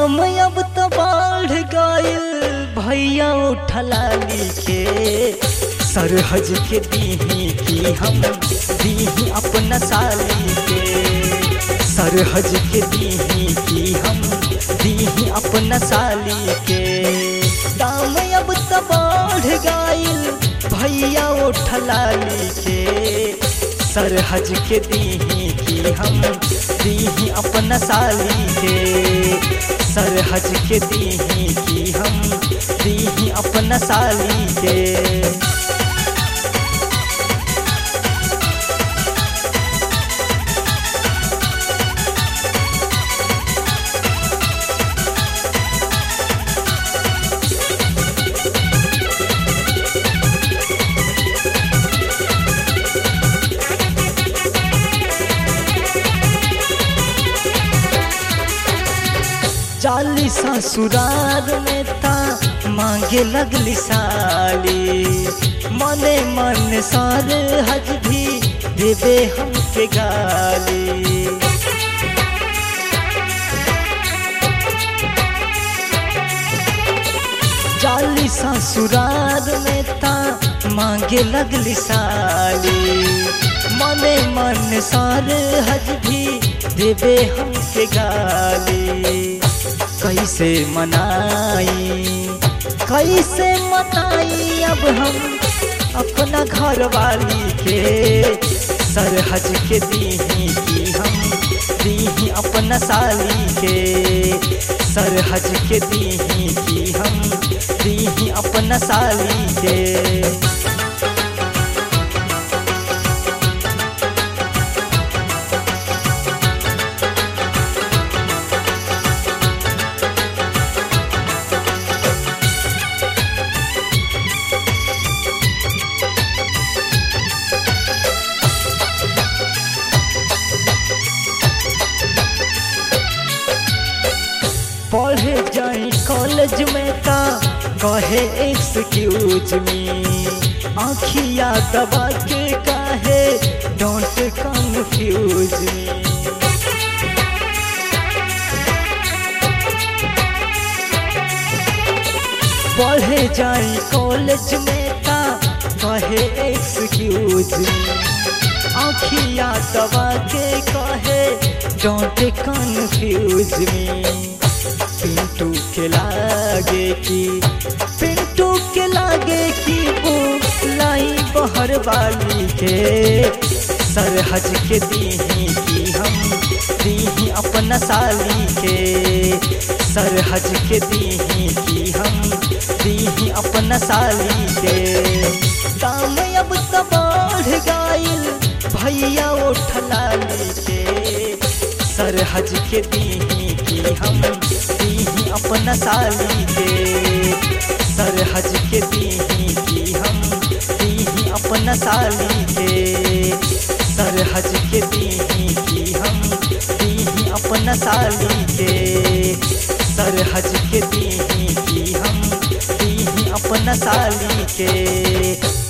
दाम अब तो बढ़ गइल भैया उठला लिखे सरहज के दीही की हम दीही अपना साली के सरहज के दीही की हम दीही अपना साली के दाम अब तो बढ़ गइल भैया उठला लिखे सरहज के दीही की हम दीही अपना साली के सरहज के दीही की हम दीही अपना साली के चाली ससुराल में ता मांगे लगली साली मने मन सार हज भी देवे हमके गाली चाली ससुराल में ता मांगे लगली साली मने मन सार हज भी देवे हमके गाली कैसे मनाई कैसे मनाई अब हम अपना घर वाली के सरहज के दीही की हम दीही अपना साली के सरहज के दीही की हम दीही अपना साली के पढ़े जाई कॉलेज में का कहे एक्सक्यूज मी आखिया दबा के कहे डोंट कंफ्यूज मी पढ़े जाई कॉलेज में का कहे एक्सक्यूज मी आखिया दबा के कहे डोंट कंफ्यूज मी पिंटू के लागे की पिंटू के लागे की वो लाई बहर वाली के सरहज के दीही की हम दीही अपना साली के सरहज के दीही की हम दीही अपना साली के दाम अब तो बढ़ गइल भैया उठला के सरहज के दीही की हम दीही अपना साली के सरहज के दीही की हम दीही अपना साली के सरहज के दीही की हम दीही अपना साली के सरहज के दीही की हम दीही अपना साली के